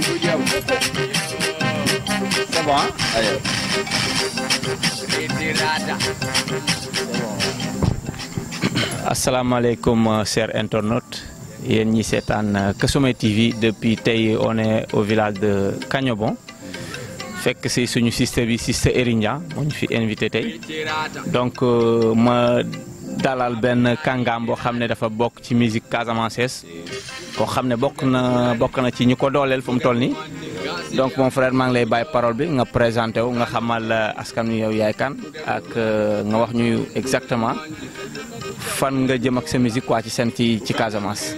C'est bon, hein Allez. asalaamaaleykum euh, chers internautes yéen ñi seetaan euh, Kesomé TV depuis tey on est au village de Kagnobon fekk si suñu sister bi sister Erindia moo ñu fi invité tey donc euh, ma dalal benn kàngaam boo xam ne dafa bokk ci musique casamançaise koo xam ne bokk na bokk na ci ñu ko dooleel fu mu toll nii donc mon frère maa ngi lay bàyyi parole bi nga présenté wu nga xamal askan wi yow yaay kan ak nga wax ñu exactement fan nga jëm ak sa musique quoi ci seen ci ci Casamance.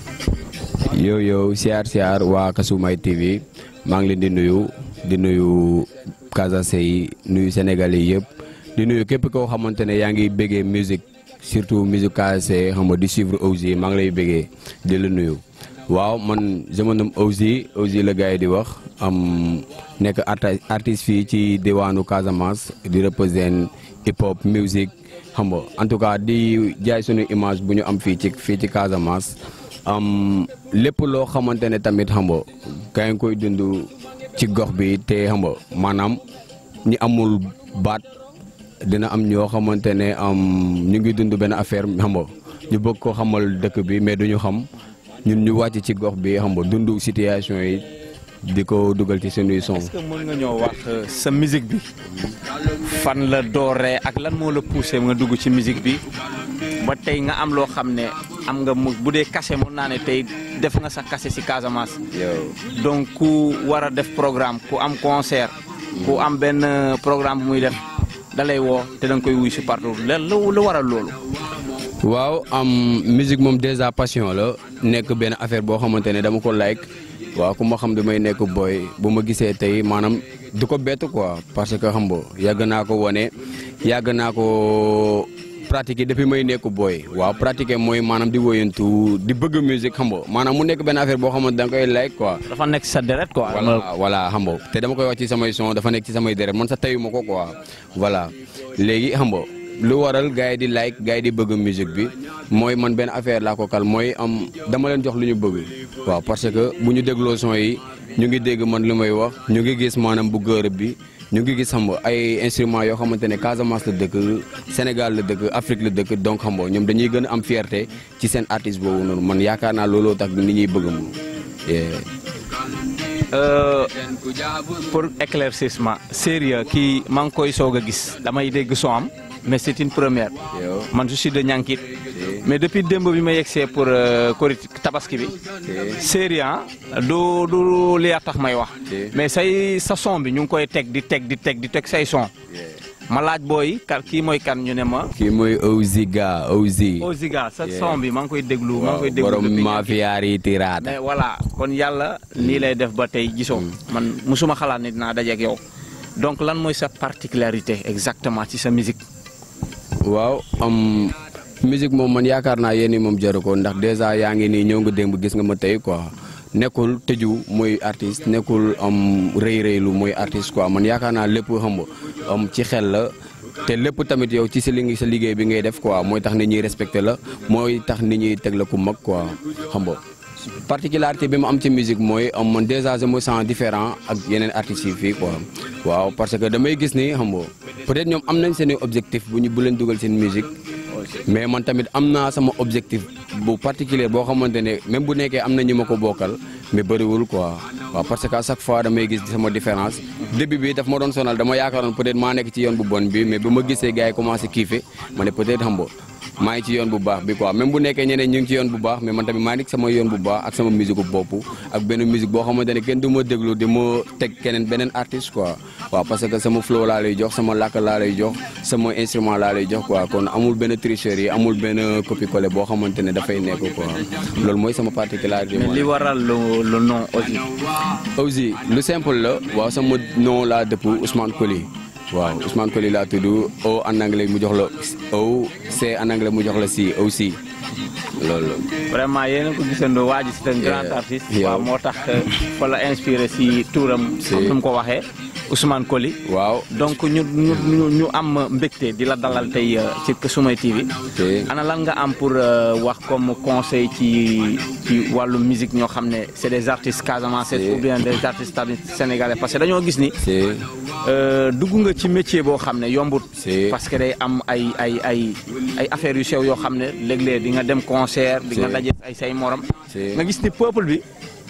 yow yow siyaar siyaar waa Kasumay TV maa ngi leen di nuyu di nuyu Casamançais yi nuyu Sénégalais yi yëpp di nuyu képp koo xamante ne yaa ngi bëggee musique surtout musique Casamançais xam nga di suivre Ouzi maa ngi lay bëggee di la nuyu. waaw man je me nomme Ouzi Ouzi la gars yi di wax am nekk artiste fii ci diwaanu Casamance di représenter hip hop musique xam nga en tout cas di jaay suñu image bu ñu am fii ci fii ci Casamance am lépp loo xamante ne tamit xam nga gaa ngi koy dund ci gox bi te xam nga maanaam ñi amul baat dina am ñoo xamante ne am ñu ngi dund benn affaire xam nga ñu bëgg ko xamal dëkk bi mais duñu xam ñun ñu wàcc ci gox bi xam nga dund situation yi di ko dugal ci suñuy son. est-ce que mën nga ñoo wax sa musique bi fan la dooree ak lan moo la poussé nga dugg ci musique bi ba tey nga am loo xam ne am nga mu bu dee kase mun naa ne tey def nga sa kase si Casamance. donc ku war a def programme ku am concert. ku am benn programme bu muy def da lay woo te da nga koy wuy si partout lan lu waral loolu. waaw am musique moom déjà passion la nekk benn affaire boo xamante ne dama ko like waaw ku ma xam damay nekk booy bu ma gisee tey maanaam du ko bett quoi parce que xam nga yàgg naa ko wane yàgg naa ko pratiquer depuis may nekk booy waaw pratiquer mooy maanaam di woyantu di bëgg musique xam nga maanaam mu nekk benn affaire boo xamante da nga koy like quoi. dafa nekk sa deret quoi. voilà voilà xam nga te dama koy wax ci samay son dafa nekk ci samay deret man sa tayu ma ko quoi voilà léegi xam nga lu waral gars yi di like gars yi di bëgg musique bi mooy man benn affaire laa ko kal mooy am dama leen jox lu ñu bëgg waaw parce que bu ñu dégloo son yi ñu ngi dégg man li may wax ñu ngi gis maanaam bu gërëb bi ñu ngi gis xam nga ay instruments yoo xamante ne Casamance la dëkk Sénégal la dëkk Afrique la dëkk donc xam nga ñoom dañuy gën a am fierté ci seen artiste boobu noonu man yaakaar naa looloo tax nit ñuy bëgg moom. pour éclaircissement sérieux kii maa ngi koy soog a gis damay dégg son am. mais c'est une première man je suis de Ñankit mais depuis démb bi ma yegsee pour kori tabaski bi sérieux du du li tax may wax mais say sa son bi ñu ngi koy teg di teg di teg di teg say son ma laaj booy kan kii mooy kan ñu ne ma kii mooy Ouziga Ouzi Ouziga sa son bi maa ngi koy déglu maa ngi koy déglu borom mafiyaari tiraada mais voilà kon yàlla nii lay def ba tey gisoo man musuma xalaat ni dinaa dajeek yow donc lan mooy sa particularité exactement ci sa musique waaw am musique moom man yaakaar naa yéen moom jaru ko ndax dèjà yaa ngi nii ñëw nga démb gis nga ma tey quoi nekkul tëju mooy artiste nekkul am rëy rëylu mooy artiste quoi man yaakaar naa lépp xam nga am ci xel la te lépp tamit yow ci sa li sa liggéey bi ngay def quoi mooy tax nit ñuy respecté la mooy tax nit ñuy teg la ku mag quoi xam nga particularité bi ma am ci musique mooy am man dèjà je me sens différent ak yeneen artistes yi fii quoi waaw parce que damay gis ni xam nga peut-être ñoom am nañ seen objectif bu ñu bu leen dugal seen musique mais man tamit am naa sama objectif bu particulier boo xamante ne même bu nekkee am na ñu ma ko bokkal mais bëriwul quoi waaw parce que à chaque fois damay gis sama différence début bi daf ma doon sonal dama yaakaaroon peut-être maa nekk ci yoon bu bon bi mais bu ma gisee gars yi commencé kiife ma ne peut-être xam nga maa ngi ci yoon bu baax bi quoi même bu nekkee ñeneen ñu ngi ci yoon bu baax mais man tamit maa ngi sama yoon bu baax ak sama musique bu bopp ak benn musique boo xamante ne kenn du ma déglu di ma teg keneen beneen artiste quoi waaw parce que sama flow laa lay jox sama làkk laa lay jox sama instrument laa lay jox quoi kon amul benn tricherie amul benn copie collé boo xamante ne dafay nekk quoi loolu mooy sama particularité. mais li waral le nom Ouzi. Ouzi lu simple la waaw sama nom laa dëpp Ousmane Coly waaw Ousmane Coly laa tudd O en anglais mu jox la O C en anglais mu jox la si aussi loolu vraiment yéen a ko gisandoo waa ji c'est un grand Yeah. artiste. Yow. waaw moo tax fa la inspiré si tuuram. Si. comme nu mu ko waxee Ousmane Koli. waaw donc ñu ñu ñu ñu am mbégte di la dalal tey euh, ci Kousoumay TV. te ana lan nga am pour euh, wax comme conseil ci ci wàllu musique ñoo xam ne c'est des artistes casamançais Si. ou bien des artistes tamit sénégalais parce que dañoo gis ni c'est euh, dugg nga ci métier boo xam ne yombut. Si. parce que day am ay ay ay ay affaires yu sew yoo xam ne léeg-léeg di nga dem concert. di nga Si. daje ay say morom. Si. nga gis ni peuple bi.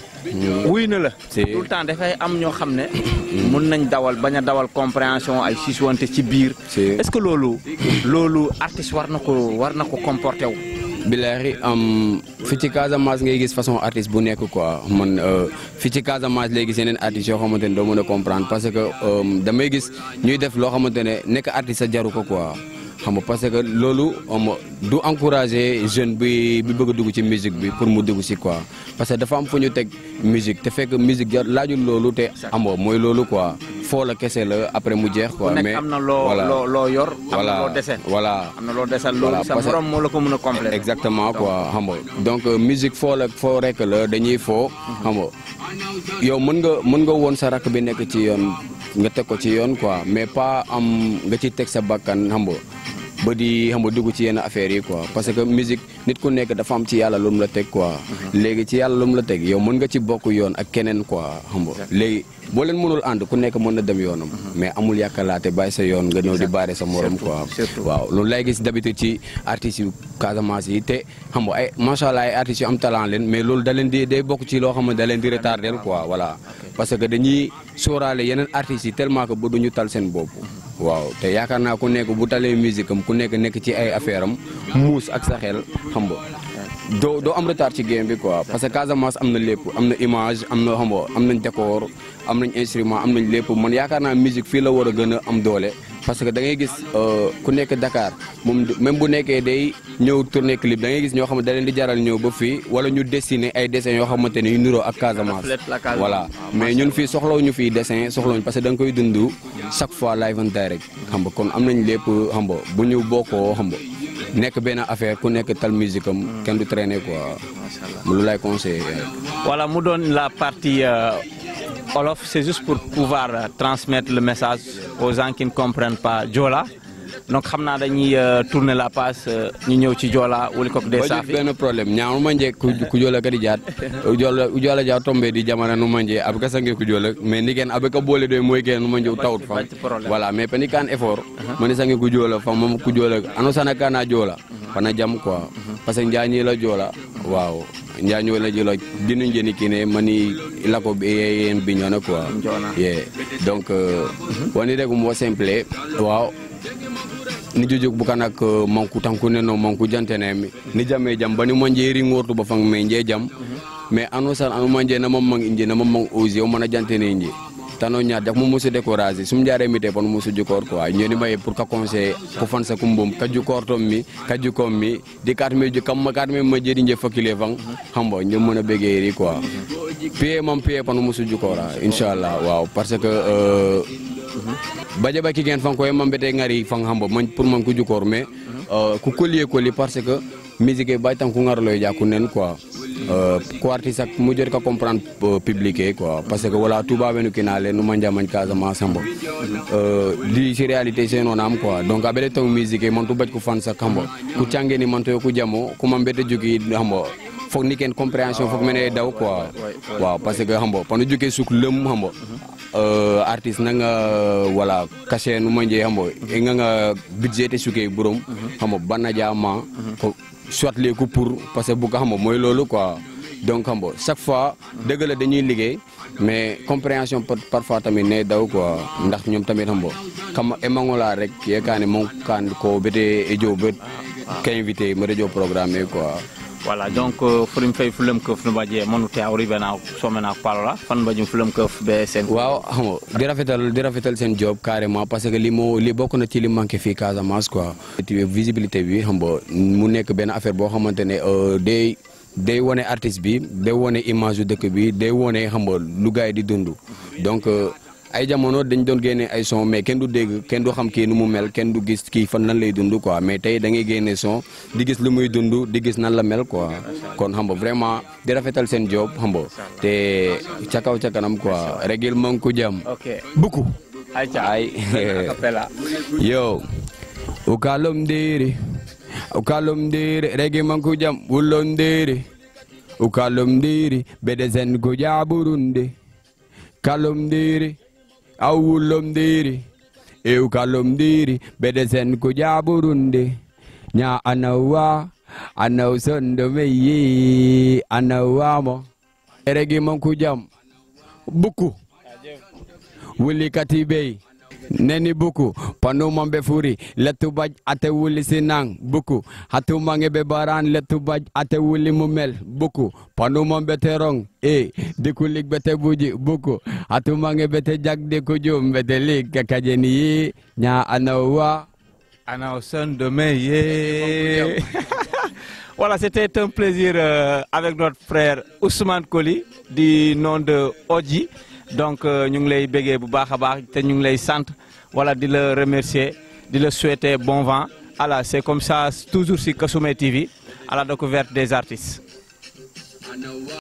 wuy na la. Si. tout le temps dafay am ñoo xam ne. mun nañ dawal bañ a dawal compréhension ay siswante ci biir. Si. est-ce que loolu. loolu artiste war na ko war na ko comporter wu. bilaay am fi ci Casamance ngay gis façon artiste bu nekk quoi man euh, fi ci Casamance léegi yeneen artistes yoo xamante ne doo mën a comprendre parce que euh, damay gis ñuy def loo xamante ne nekk artiste sa jaru ko quoi xam nga parce que loolu am du encourager jeune bi bi bëgg a dugg ci musique bi pour mu dugg si quoi parce que dafa am fu ñu teg musique te fekk musique jar laajul loolu te amoo mooy loolu quoi foo la kese la après mu jeex ku quoi. nekk mais am na loo voilà. loo loo yor. am na voilà loo dese. voilà. am na loo desal loolu Voilà, sa parce que- morom moo la ko mën a compléter. exactement quoi xam nga donc euh, musique foo la foo rek la dañuy foo xam nga yow mën nga mën nga woon sa rakk bi nekk ci yoon nga teg ko ci yoon quoi mais pas am nga ci teg sa bakkan xam nga ba di xam nga dugg ci yenn affaires yi quoi parce que musique nit ku nekk dafa am ci yàlla lu mu la teg quoi léegi ci yàlla lu mu la teg yow mën nga ci bokk yoon ak keneen quoi xam nga léegi boo leen mënul ànd ku nekk mën na dem yoonam mais amul yàkkalaate bàyyi sa yoon nga ñëw di baare sa morom quoi surtout. waaw loolu lay gis d'habitude ci artistes yu Casamance yi te xam nga ay macha allah ay artistes yu am talent leen mais loolu da leen di day bokk ci loo xam ne da leen di retardel quoi voilà parce que dañuy sóoraale yeneen artistes yi tellement que ba duñu tal seen bopp waaw te yaakaar naa ku nekk bu talee musique am ku nekk nekk ci ay affaire am muus ak sa xel xam nga doo doo am retard ci game bi quoi parce que Casamance am na lépp am na image am na xam nga am nañ décor am nañ instrument am nañ lépp man yaakaar naa musique fii la war a gën a am doole parce que da ngay gis euh, ku nekk Dakar moom du- même bu nekkee day ñëw tourner clip da ngay gis ñoo xam ne da leen di jaral ñëw ba fii wala ñu dessiner ay dessins yoo xamante ne yu niroo ak Casamance reflète la Casamance. voilà Ah, mais ñun fii soxlawuñu fii dessin soxlawuñu parce que da nga koy dund chaque fois live and direct xam nga kon am nañ lépp xam nga bu ñu bokkoo xam nga nekk benn affaire ku nekk tal musique am kenn du traîner quoi Macha Allah. mu lu lay conseillé Voilà, mu doon la partie euh, Wolof, c'est juste pour pouvoir euh, transmettre le message aux gens qui ne comprennent pas Joola. Donc xam naa dañuy euh, tourner la page euh, ñu ñëw ci Joola wuli ko des ba saafi. benn problème ñaaw manje ku ku jola kadi jaat jola jola ja tombe di jamana no manje ab ka sange ku jola mais ni ken abe ka bole do moy ken no manje tawt fa Bacc problème. voilà mais pani kan effort mani sange ku jola fa mom ku jola ano sana kana jola fana jam quoi parce que njañi la jola waaw njaño la jola dinu njeni kine mani lako be en biñona quoi Bignona. yeah donc euh, woni de mo simple waaw ni jojog bukan ak uh, manku tankune no manku jantenemi ni jame jam bani manje ri ngortu ba fang menje jam mais anu san anu manje na mam mang inje na mam mang ozi o mana jantene inje tano nya jak mo musu décourager sum jare mi te pon musu jukor quoi ñeni may pour ka conseil ko fan sa kumbum ka jukor tom mi ka jukom mi di kat me ju kam ma kat me ma jeri nje fakile fang hambo ñu mëna bégé ri quoi pied mam pied pon musu jukora inshallah waaw parce que euh, baje baki gen fan koye mambete ngari fan hambo man pour man ku jukor mais euh, ku collier colli parce que musique bay tan ku ngarlo ja ku nen quoi euh, ko artiste ak mu jot ka comprendre euh, public e quoi parce que wala tuba benu kinale no manja man Casamance hambo euh, di ci réalité c'est non am quoi donc abele tong musique man tu baj ku fan sak hambo ku change ni man to ku jamo ku mambete jogi hambo foog ni kenn compréhension foog mene daw quoi waaw parce que hambo panu jógee suk lëm hambo euh, artiste nanga wala cachet nu manje hambo e nga budget te suke burom hambo banna jama ko soit les ko pour parce que bu ko hambo mooy loolu quoi donc hambo chaque fois dëgg la dañuy liggéey mais compréhension par- parfois tamit ne daw quoi ndax ñoom tamit hambo kam emangola rek yekane mon kan ko bete e jo bet ka invité mo radio programme quoi Voilà, donc euh, fulim fay fulam keuf no baje monu te awri bena somena palola fan bajum fulam keuf be sen. waaw xam nga di rafetal di rafetal seen job carrément parce que li moo li bokk na ci li manqué fii Casamance quoi. visibilité bi xam nga mu nekk benn affaire boo xamante ne euh, day day wone artiste bi day wone image yu dëkk bi day wone xam nga lu gars yi di dund donc euh, ay jamono dañ doon génne ay son mais kenn du dégg kenn du xam kii nu mu mel kenn du gis kii fan lan lay dund quoi mais tey da ngay génne son di gis lu muy dund di gis nan la mel quoi kon xam nga vraiment di rafetal seen job xam nga te ca kaw ca kanam quoi régil man ku jam ok buku ayca ay acapella yo ukalom diri ukalom diri regi man ku jam ulon diri ukalom diri bedezen ku ja burundi kalom diri aw ulom diri e ukalom diri bedezen ku ja burundi nya anawa anaw sondo meyi anawamo regi man ku jam buku wuli kati bey neni buku panu mambe furi letu baj ate wuli sinang buku hatu mange be baran letu baj ate wuli mumel buku panu mambe terong e dikulik bete buji buku hatu mange bete jag de kujum bete lik kakajeni yi nya anawa Ana au son demain, yeah. voilà, c'était un plaisir euh, avec notre frère Ousmane Koli du nom de Odji. Donc, euh, ñu ngi lay béggee bu baax a baax te ñu ngi lay sant voilà di la remercier di la souhaiter bon vent. Voilà, c'est comme ça toujours sur Kasumé TV à la découverte des artistes.